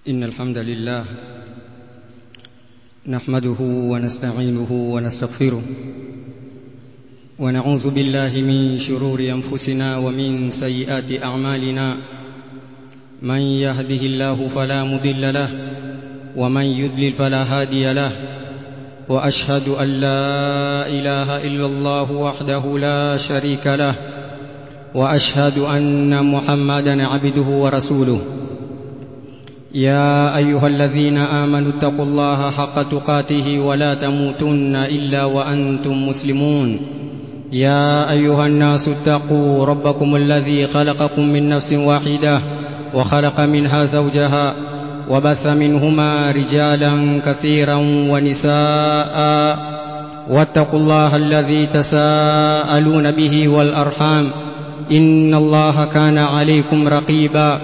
إن الحمد لله نحمده ونستعينه ونستغفره ونعوذ بالله من شرور أنفسنا ومن سيئات أعمالنا من يهده الله فلا مضل له ومن يضلل فلا هادي له وأشهد أن لا إله إلا الله وحده لا شريك له وأشهد أن محمدا عبده ورسوله يا أيها الذين آمنوا اتقوا الله حق تقاته ولا تموتن إلا وأنتم مسلمون يا أيها الناس اتقوا ربكم الذي خلقكم من نفس واحدة وخلق منها زوجها وبث منهما رجالا كثيرا ونساء واتقوا الله الذي تساءلون به والأرحام إن الله كان عليكم رقيبا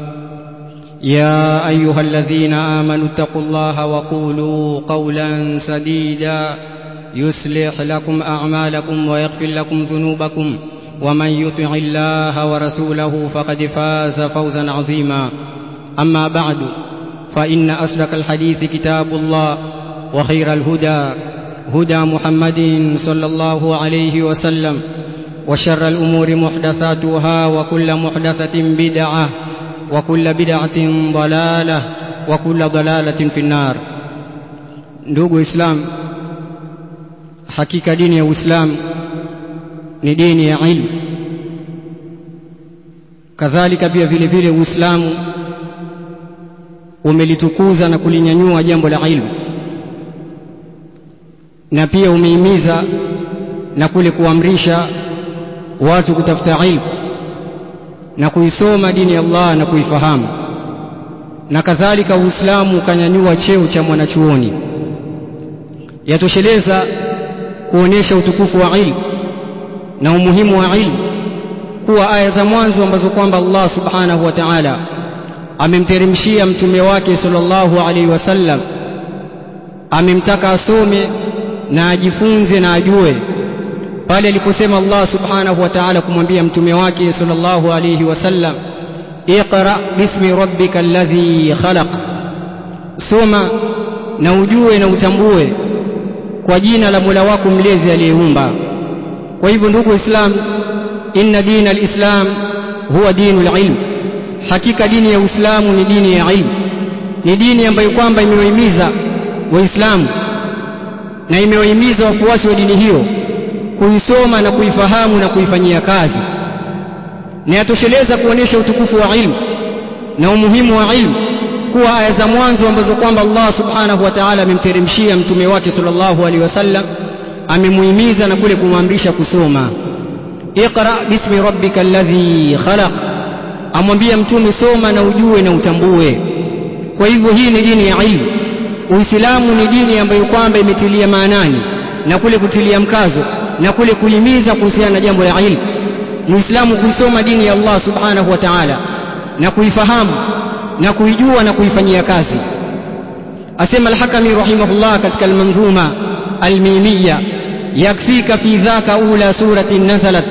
يا أيها الذين آمنوا اتقوا الله وقولوا قولا سديدا يصلح لكم أعمالكم ويغفر لكم ذنوبكم ومن يطع الله ورسوله فقد فاز فوزا عظيما أما بعد فإن أصدق الحديث كتاب الله وخير الهدى هدى محمد صلى الله عليه وسلم وشر الأمور محدثاتها وكل محدثة بدعة وكل بدعة ضلالة وكل ضلالة في النار ndugu islam hakika dini ya uislamu ni dini ya ilmu kadhalika pia vile vile uislamu umelitukuza na kulinyanyua jambo la ilmu na pia umehimiza na kule kuamrisha watu kutafuta ilmu na kuisoma dini ya Allah na kuifahamu na kadhalika Uislamu ukanyanyua cheo cha mwanachuoni yatosheleza kuonesha utukufu wa ilmu na umuhimu wa ilmu kuwa aya za mwanzo ambazo kwamba Allah subhanahu wa ta'ala amemteremshia mtume wake sallallahu alaihi wasallam amemtaka asome na ajifunze na ajue pale aliposema Allah subhanahu wa ta'ala kumwambia mtume wake sallallahu alayhi wasallam iqra bismi rabbika alladhi khalaq soma na ujue na utambue kwa jina la Mola wako mlezi aliyeumba kwa hivyo ndugu islam inna dina alislam huwa dinu alilm hakika dini ya uislamu ni dini ya ilmu ni dini ambayo kwamba imewahimiza waislamu na imewahimiza wafuasi wa dini hiyo kuisoma na kuifahamu na kuifanyia kazi na yatosheleza kuonesha utukufu wa ilmu na umuhimu wa ilmu kuwa aya za mwanzo ambazo kwamba Allah subhanahu wa ta'ala amemteremshia mtume wake sallallahu alaihi wasallam amemuhimiza na kule kumwamrisha kusoma iqra bismi rabbika alladhi khalaq amwambia mtume soma na ujue na utambue kwa hivyo hii ni dini ya ilmu uislamu ni dini ambayo kwamba imetilia maanani na kule kutilia mkazo na kule kuhimiza kuhusiana na jambo la ilmu muislamu kuisoma dini ya Allah subhanahu wa ta'ala na kuifahamu na kuijua na kuifanyia kazi asema al-hakami rahimahullah katika al-manzuma al-mimiyya yakfika fi dhaka ula surati nazalat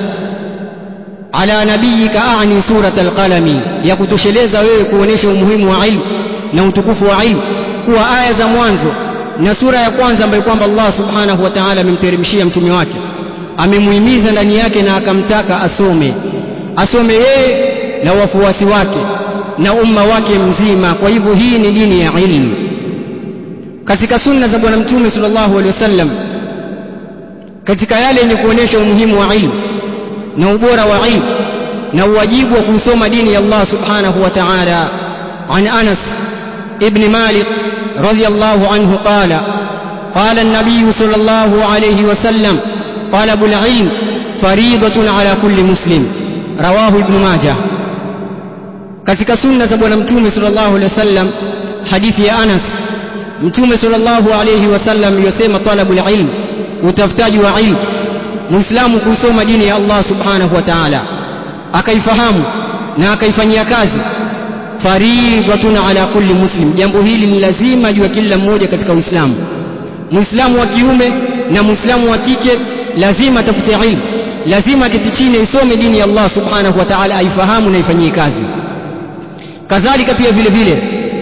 ala nabiyika a'ni surat al-qalami ya kutosheleza wewe kuonesha umuhimu wa ilmu na utukufu wa ilmu kuwa aya za mwanzo na sura ya kwanza ambayo kwamba Allah subhanahu wa ta'ala amemteremshia mtume wake amemuhimiza ndani yake na akamtaka asome asome yeye na wafuasi wake na umma wake mzima kwa hivyo hii ni dini ya ilmu katika sunna za bwana mtume sallallahu alaihi wasallam katika yale yenye kuonesha umuhimu wa ilmu na ubora wa ilmu na uwajibu wa kusoma dini ya Allah subhanahu wa ta'ala an Anas ibn Malik رضي الله عنه قال قال النبي صلى الله عليه وسلم طلب العلم فريضة على كل مسلم رواه ابن ماجه katika sunna za bwana mtume sallallahu alaihi wasallam hadithi ya Anas mtume sallallahu alaihi wasallam yasema talabul ilm utafutaji wa ilmu muislamu kusoma dini ya Allah subhanahu wa ta'ala akaifahamu na akaifanyia kazi faridhatun ala kulli muslim jambo hili ni lazima juu ya kila mmoja katika uislamu muislamu wa kiume na muislamu wa kike lazima atafute ilmu lazima aketi chini isome dini ya Allah subhanahu wa ta'ala aifahamu na ifanyie kazi kadhalika pia vile vile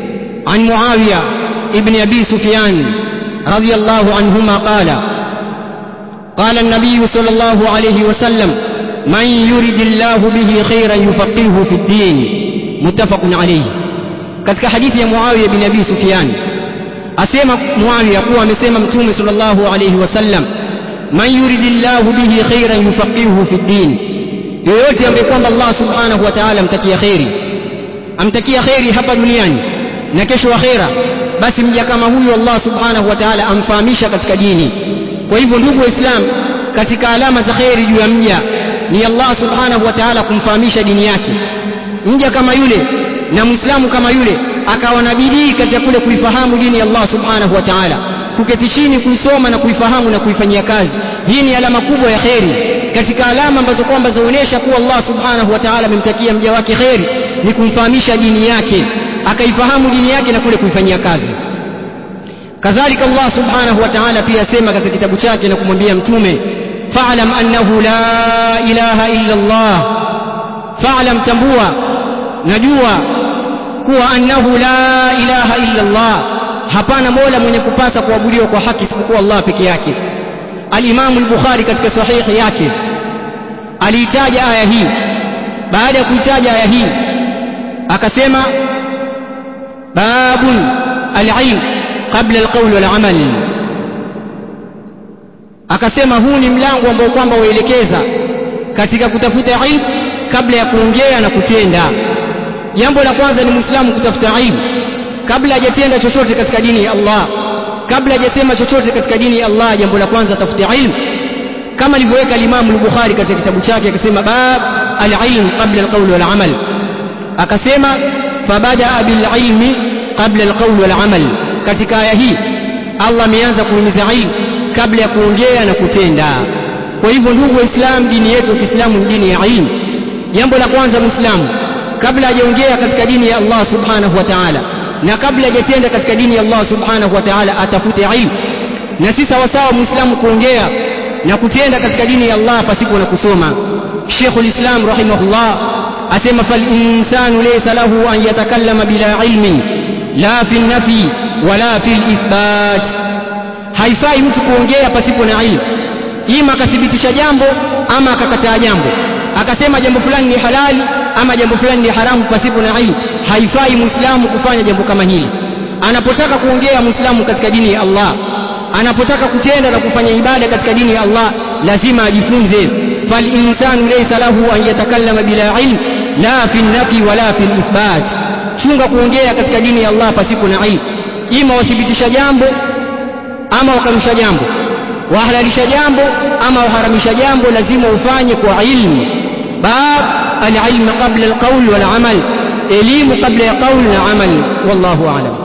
عن معاوية ابن أبي سفيان رضي الله عنهما قال قال النبي صلى الله عليه وسلم من يرد الله به خيرا يفقهه في الدين متفق عليه katika hadithi ya Muawiya bin Abi Sufyan asema Muawiya kuwa amesema Mtume sallallahu alayhi wasallam man yuridillahu bihi khairan yufaqihuhu fi din yoyote ambaye kwamba Allah subhanahu wa ta'ala amtakia khairi amtakia khairi hapa duniani na kesho akhera basi mja kama huyu Allah subhanahu wa ta'ala amfahamisha katika dini kwa hivyo ndugu waislamu katika alama za khairi juu ya mja ni Allah subhanahu wa ta'ala kumfahamisha dini yake mja kama yule na muislamu kama yule akawa na bidii katika kule kuifahamu dini ya Allah subhanahu wa ta'ala kuketi chini kuisoma na kuifahamu na kuifanyia kazi hii ni alama kubwa ya kheri katika alama ambazo kwamba zaonyesha kuwa Allah subhanahu wa ta'ala amemtakia mja wake kheri ni kumfahamisha dini yake akaifahamu dini yake na kule kuifanyia kazi kadhalika Allah subhanahu wa ta'ala pia asema katika kitabu chake na kumwambia mtume fa'lam annahu la ilaha illa Allah fa'lam tambua najua kuwa annahu la ilaha illa Allah hapana mola mwenye kupasa kuabudiwa kwa haki isipokuwa Allah peke yake al-Imam al-Bukhari katika sahihi yake aliitaja aya hii baada ya kuitaja aya hii akasema babun al-ilm qabla al-qawl wal-amal akasema huu ni mlango ambao kwamba waelekeza katika kutafuta ilmu kabla ya kuongea na kutenda jambo la kwanza ni muislamu kutafuta ilmu kabla hajatenda chochote katika dini ya Allah kabla hajasema chochote katika dini ya Allah jambo la kwanza tafuta ilmu kama alivyoweka Imam al-Bukhari katika kitabu chake akasema bab al-ilm qabla al-qawl wal-amal akasema fabadaa bil-ilmi qabla al-qawl wal-amal katika aya hii Allah ameanza kuhimiza ilmu kabla ya kuongea na kutenda kwa hivyo ndugu waislamu dini yetu ya Kiislamu ni dini ya ilmu jambo la kwanza muislamu kabla hajaongea katika dini ya Allah subhanahu wa ta'ala na kabla hajatenda katika dini ya Allah subhanahu wa ta'ala atafute ilmu na si sawasawa muislamu kuongea na kutenda katika dini ya Allah pasipo na kusoma Sheikh al-Islam rahimahullah asema fal insanu laysa lahu an yatakallama bila ilmin la fi nafi wala fi ithbat haifai mtu kuongea pasipo na ilmu ima akathibitisha jambo ama akakataa jambo akasema jambo fulani ni halali ama jambo fulani ni haramu pasipo na ilmu haifai muislamu kufanya jambo kama hili anapotaka kuongea muislamu katika dini ya Allah anapotaka kutenda na kufanya ibada katika dini ya Allah lazima ajifunze fal insanu laysa lahu an yatakallama bila ilm la fi nafi wala fi ithbat chunga kuongea katika dini ya Allah pasipo na ilmu ima wathibitisha jambo ama wakanusha jambo wahalalisha jambo ama waharamisha jambo lazima ufanye kwa ilmu bab alilm qabla alqawl walamal elimu kabla ya qawl na amal wallahu a'lam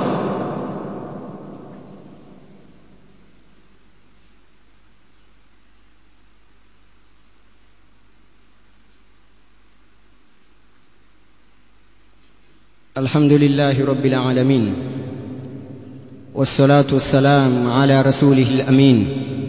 الحمد لله رب العالمين والصلاة والسلام على رسوله الأمين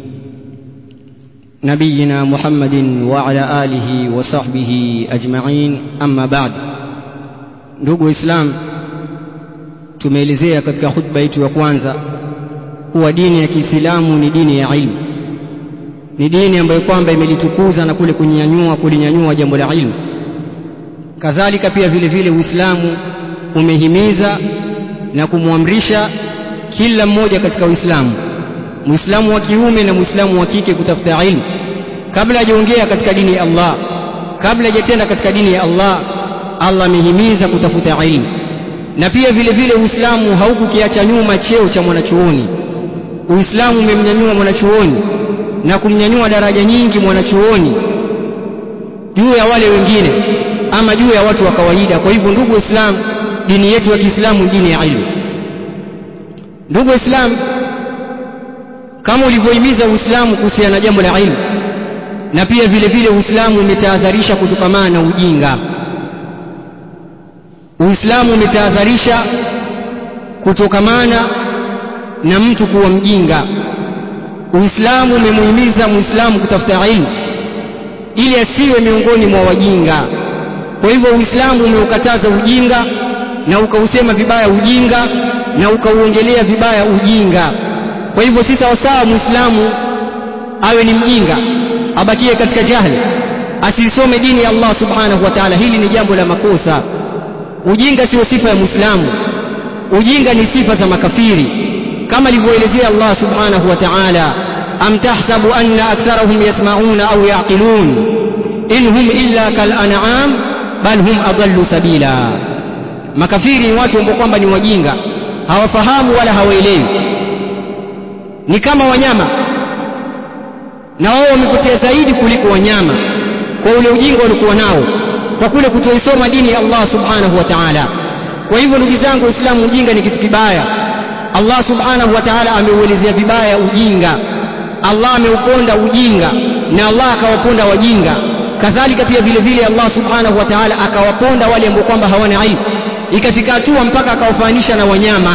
نبينا محمد وعلى آله وصحبه أجمعين أما بعد ndugu waislamu tumeelezea katika khutba yetu ya kwanza kuwa dini ya kiislamu ni dini ya ilmu ni dini ambayo kwamba imelitukuza na kule kunyanyua kulinyanyua jambo la ilmu kadhalika pia vile vile uislamu umehimiza na kumwamrisha kila mmoja katika uislamu muislamu wa kiume na muislamu wa kike kutafuta ilmu kabla hajaongea katika dini ya Allah kabla hajatenda katika dini ya Allah Allah amehimiza kutafuta ilmu na pia vile vile Uislamu haukukiacha nyuma cheo cha mwanachuoni Uislamu umemnyanyua mwanachuoni na kumnyanyua daraja nyingi mwanachuoni juu ya wale wengine ama juu ya watu wa kawaida kwa hivyo ndugu waislamu dini yetu ya Kiislamu dini ya ilmu ndugu waislamu kama ulivyohimiza Uislamu kuhusiana na jambo la ilmu na pia vile vile Uislamu umetahadharisha kutokamana na ujinga Uislamu umetahadharisha kutokamana na mtu kuwa mjinga. Uislamu umemuhimiza Muislamu kutafuta ilmu ili asiwe miongoni mwa wajinga. Kwa hivyo Uislamu umeukataza ujinga na ukausema vibaya ujinga na ukauongelea vibaya ujinga kwa hivyo si sawasawa muislamu awe ni mjinga abakie katika jahili asisome dini ya Allah subhanahu wa ta'ala hili ni jambo la makosa ujinga sio sifa ya muislamu ujinga ni sifa za makafiri kama alivyoelezea Allah subhanahu wa ta'ala am tahsabu anna aktharahum yasma'una au yaqilun in hum illa kal an'am bal hum adallu sabila makafiri ni watu ambao kwamba ni wajinga hawafahamu wala hawaelewi ni kama wanyama na wao wamepotea zaidi kuliko wanyama kwa ule ujinga walikuwa nao kwa kule kutoisoma dini ya Allah subhanahu wa ta'ala kwa hivyo ndugu zangu waislamu ujinga ni kitu kibaya Allah subhanahu wa ta'ala ameuelezea vibaya ujinga Allah ameuponda ujinga na Allah akawaponda wajinga kadhalika pia vile vile Allah subhanahu wa ta'ala akawaponda wale ambao kwamba hawana ilmu ikafika hatua mpaka akawafanisha na wanyama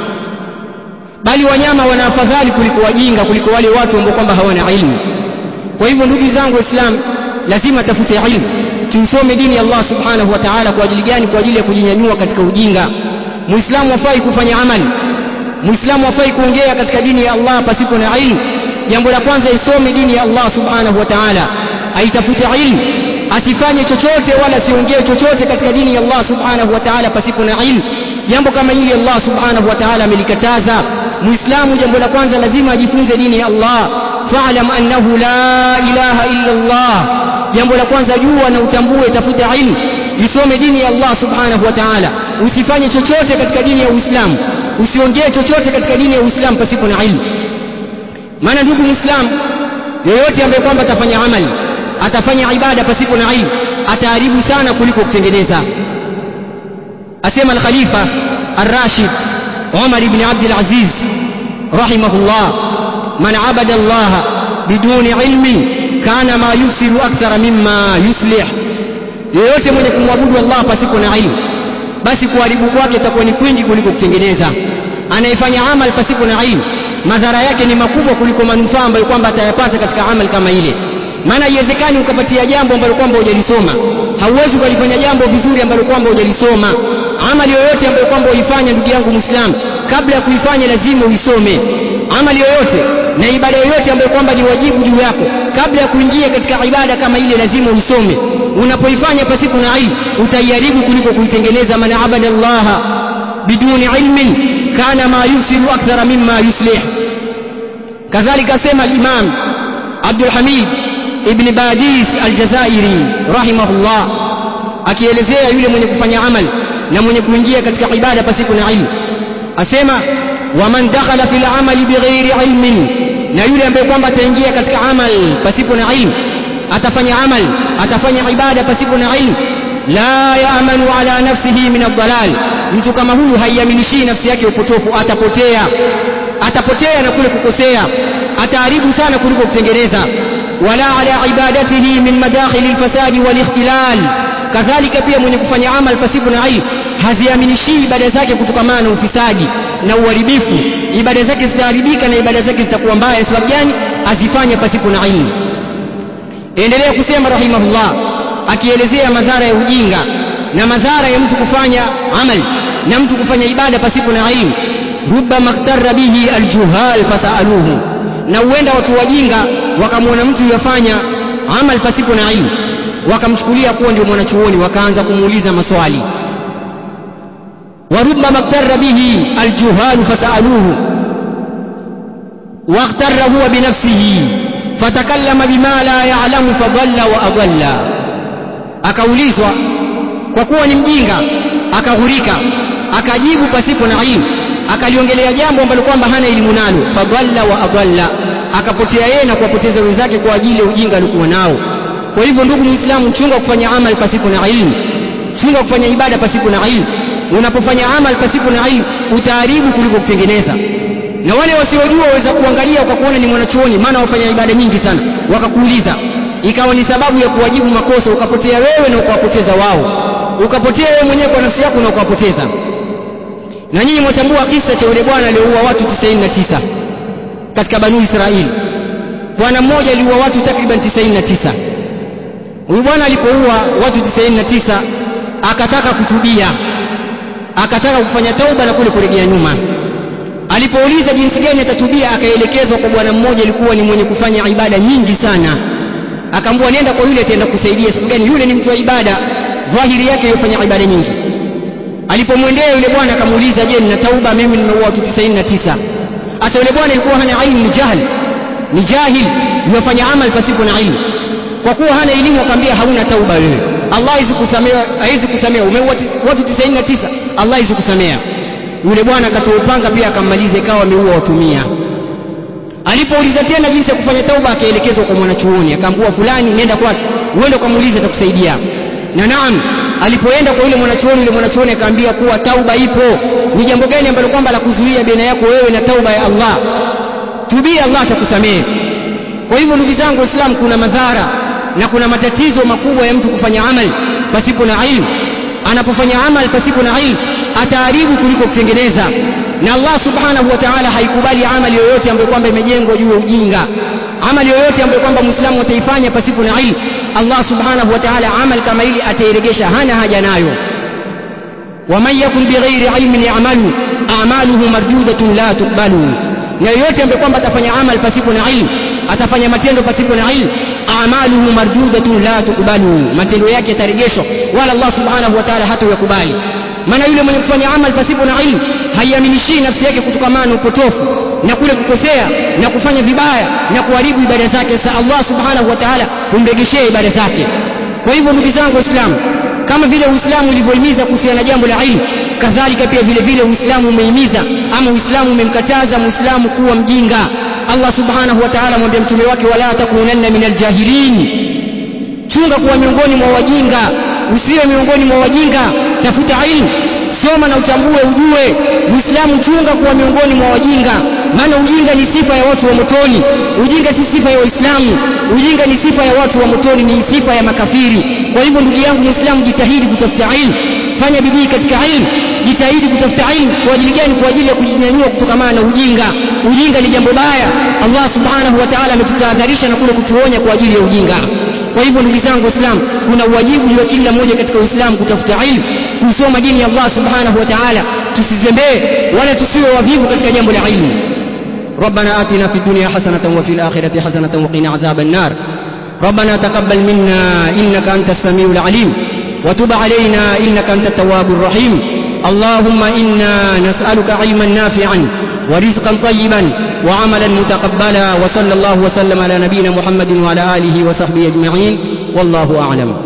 bali wanyama wana afadhali kuliko wajinga kuliko wale watu ambao kwamba hawana ilmu kwa hivyo ndugu zangu waislamu lazima tafute ilmu tusome dini ya Allah subhanahu wa ta'ala kwa ajili gani kwa ajili ya kujinyanyua katika ujinga muislamu hafai kufanya amali muislamu hafai kuongea katika dini ya Allah pasipo na ilmu jambo la kwanza isome dini ya Allah subhanahu wa ta'ala aitafute ilmu asifanye chochote wala siongee chochote katika dini ya Allah subhanahu wa ta'ala pasipo na ilmu jambo kama hili Allah subhanahu wa ta'ala amelikataza muislamu jambo la kwanza lazima ajifunze dini ya Allah fa'lam annahu la ilaha illa Allah jambo la kwanza jua na utambue tafuta ilmu isome dini ya Allah subhanahu wa ta'ala usifanye chochote katika dini ya Uislamu usiongee chochote katika dini ya Uislamu pasipo na ilmu maana ndugu muislamu yoyote ambaye kwamba atafanya amali atafanya ibada pasipo na ilmu ataharibu sana kuliko kutengeneza asema al-khalifa ar-rashid Umar ibn Abdul Aziz rahimahullah man abada Allah biduni ilmin kana ma yufsidu akthara mimma yuslih yoyote mwenye kumwabudu Allah pasipo na ilmu basi kuharibu kwake itakuwa ni kwingi kuliko kutengeneza anayefanya amal pasipo na ilmu madhara yake ni makubwa kuliko manufaa ambayo kwamba atayapata katika amal kama ile maana haiwezekani ukapatia jambo ambalo kwamba hujalisoma hauwezi ukalifanya jambo vizuri ambalo kwamba hujalisoma amali yoyote ambayo kwamba uifanya ndugu yangu muislamu kabla ya kuifanya lazima uisome amali yoyote na ibada yoyote ambayo kwamba ni wajibu juu yako kabla ya kuingia katika ibada kama ile lazima uisome unapoifanya pasipo na ilmu utaiharibu kuliko kuitengeneza man abada allaha biduni ilmin kana ma yusiru akthara mimma yuslih kadhalika asema al-imam Abdul Hamid ibn Badis al-Jazairi rahimahullah akielezea yule mwenye kufanya amal na mwenye kuingia katika ibada pasipo na ilmu asema waman dakhala fil amali bighairi ilmin na yule ambaye kwamba ataingia katika amal pasipo na ilmu atafanya amal atafanya ibada pasipo na ilmu la yaamanu ala nafsihi min ad-dalal mtu kama huyu haiaminishii nafsi yake upotofu atapotea atapotea na kule kukosea ataharibu sana kuliko kutengeneza wala ala ibadatihi min madakhili alfasadi walikhtilal kadhalika pia mwenye kufanya amal pasipo na ilmu haziaminishii ibada zake kutokamana na ufisadi na uharibifu ibada zake zitaharibika na ibada zake zitakuwa mbaya sababu gani azifanya pasipo na ilmu endelea kusema rahimahullah akielezea madhara ya ujinga na madhara ya mtu kufanya amal na mtu kufanya ibada pasipo na ilmu rubbama ikhtarra bihi aljuhal fasaluhu na huenda watu wajinga wakamwona mtu yafanya amal pasipo na ilmu wakamchukulia kuwa ndio mwanachuoni wakaanza kumuuliza maswali وربما اغتر به الجهال فسألوه واغتر هو بنفسه فتكلم بما لا يعلم فضل وأضل akaulizwa kwa kuwa ni mjinga akaghurika akajibu pasipo na ilmu akaliongelea jambo ambalo kwamba hana elimu nalo fadalla wa adalla akapotea yeye na kuwapoteza wenzake kwa ajili ya ujinga aliokuwa nao kwa hivyo ndugu muislamu chunga kufanya amal pasipo na ilmu chunga kufanya ibada pasipo na ilmu unapofanya amal pasipo na ilmu utaharibu kuliko kutengeneza na wale wasiojua waweza kuangalia ukakuona ni mwanachuoni maana wafanya ibada nyingi sana wakakuuliza ikawa ni sababu ya kuwajibu makosa ukapotea wewe na ukawapoteza wao ukapotea wewe mwenyewe kwa nafsi yako na ukawapoteza na nyinyi mwatambua kisa cha yule bwana aliyeua watu 99 katika banu Israeli bwana mmoja aliua watu takriban 99 huyu bwana alipoua watu 99 akataka kutubia akataka kufanya tauba na kule kurejea nyuma alipouliza jinsi gani atatubia akaelekezwa kwa bwana mmoja alikuwa ni mwenye kufanya ibada nyingi sana akaambiwa nenda kwa yule ataenda kusaidia sababu gani yule ni mtu wa ibada dhahiri yake yofanya ibada nyingi alipomwendea yule bwana akamuuliza je nina tauba mimi nimeua watu 99 hata yule bwana alikuwa hana ilmu ni jahil ni jahil yofanya amal pasipo na ilmu kwa kuwa hana elimu akamwambia hauna tauba wewe Allah hawezi kusamea hawezi kusamea umeua watu 99 Allah hawezi kusamea yule bwana akatoa upanga pia akammaliza ikawa ameua watu 100 alipouliza tena jinsi ya kufanya tauba akaelekezwa kwa mwanachuoni akaambiwa fulani nenda kwake uende ukamuulize atakusaidia na naam alipoenda kwa yule mwanachuoni yule mwanachuoni akaambia kuwa tauba ipo ni jambo gani ambalo kwamba la kuzuia baina yako wewe na tauba ya Allah tubia Allah atakusamehe kwa hivyo ndugu zangu waislamu kuna madhara na kuna matatizo makubwa ya mtu kufanya amali pasipo na ilmu anapofanya amali pasipo na ilmu ataharibu kuliko kutengeneza na Allah subhanahu wa ta'ala haikubali amali yoyote ambayo kwamba imejengwa juu ya ujinga amali yoyote ambayo kwamba muislamu ataifanya pasipo na ilmu Allah subhanahu wa ta'ala amal kama ili atairegesha hana haja nayo waman yakun bighairi ilmin ya'malu a'maluhu marjudatun la tuqbalu na yoyote ambaye kwamba atafanya amal pasipo na ilmu atafanya matendo pasipo na ilmu a'maluhu marjudatun la tuqbalu matendo yake yatarejeshwa wala Allah subhanahu wa ta'ala hatayakubali maana yule mwenye kufanya amal pasipo na ilmu haiaminishii nafsi yake kutokamana na upotofu na kule kukosea na kufanya vibaya na kuharibu ibada zake sasa Allah subhanahu wa ta'ala humregeshea ibada zake kwa hivyo ndugu zangu waislamu kama vile uislamu ulivyohimiza kuhusiana na jambo la ilmu kadhalika pia vile vile uislamu umehimiza ama uislamu umemkataza muislamu kuwa mjinga Allah subhanahu wa ta'ala mwambia mtume wake wala takunanna minal jahilin chunga kuwa miongoni mwa wajinga usiwe miongoni mwa wajinga tafuta ilmu soma na utambue ujue muislamu chunga kuwa miongoni mwa wajinga maana ujinga ni sifa ya watu wa motoni ujinga si sifa ya waislamu ujinga ni sifa ya watu wa motoni ni sifa ya makafiri kwa hivyo ndugu yangu muislamu jitahidi kutafuta ilmu fanya bidii katika ilmu jitahidi kutafuta ilmu kwa ajili gani kwa ajili ya kujinyanyua kutokamana na ujinga ujinga ni jambo baya Allah subhanahu wa ta'ala ametutahadharisha na kule kutuonya kwa ajili ya ujinga kwa hivyo ndugu zangu waislamu kuna uwajibu juu ya kila mmoja katika uislamu kutafuta ilmu kusoma dini ya Allah subhanahu wa ta'ala tusizembee wala tusiwe wavivu katika jambo la ilmu ربنا آتنا في الدنيا حسنة وفي الآخرة حسنة وقنا عذاب النار ربنا تقبل منا إنك أنت السميع العليم وتب علينا إنك أنت التواب الرحيم اللهم إنا نسألك علما نافعا ورزقا طيبا وعملا متقبلا وصلى الله وسلم على نبينا محمد وعلى آله وصحبه أجمعين والله أعلم